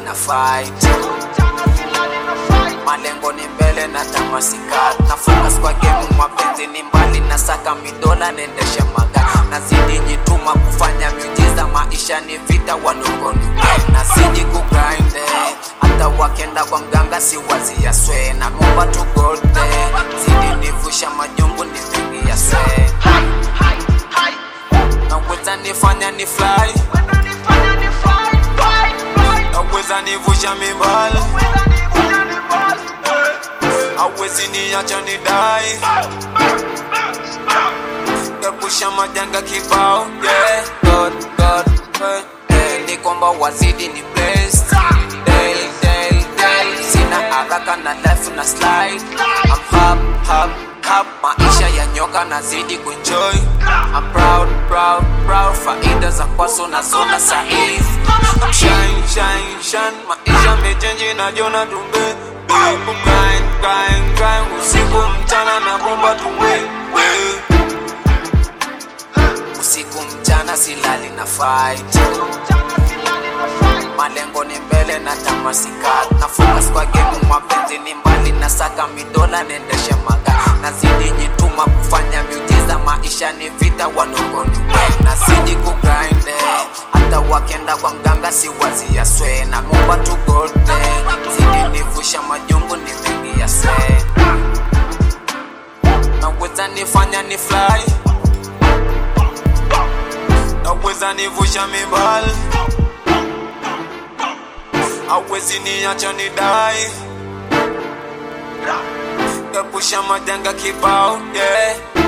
na fight malengo ni mbele na tamasikat na focus kwa game mapenzi ni mbali na saka midola nendesha magari nazidi jituma kufanya miujiza maisha ni vita wadogo ni game nazidi kugrind eh. hata wakenda kwa mganga si wazi ya swe na momba tu gold eh. zidi nivusha majungu ni vingi ya swe naweza nifanya ni fly naweza nivusha mimbali awezi niacha ni dai epusha majanga kibao yeah. God, God, eh, eh, ni kwamba wazidi ni blessed Daily, daily, daily. sina haraka na life na slide I'm hap, hap, hap. maisha ya nyoka nazidi kuenjoy I'm proud, proud, proud faida za kwaso na zona sahizi I'm shine, shine, shine maisha mechenji na jona tumbe People grind, grind, grind usiku mchana na bomba tumbe usiku mchana silali na fight malengo ni mbele na tamasikat na focus kwa game mapenzi ni mbali na saka midola nendesha magari nazidi jituma kufanya miujiza maisha ni vita wadogo ni wengi nazidi kugrind eh. hata wakenda kwa mganga si wazi ya swe na momba tu gold eh. zidi nivusha majungu ni vingi ya swe naweza nifanya ni fly naweza nivusha mimbali awezi niacha ni dai epusha majanga kibao yeah.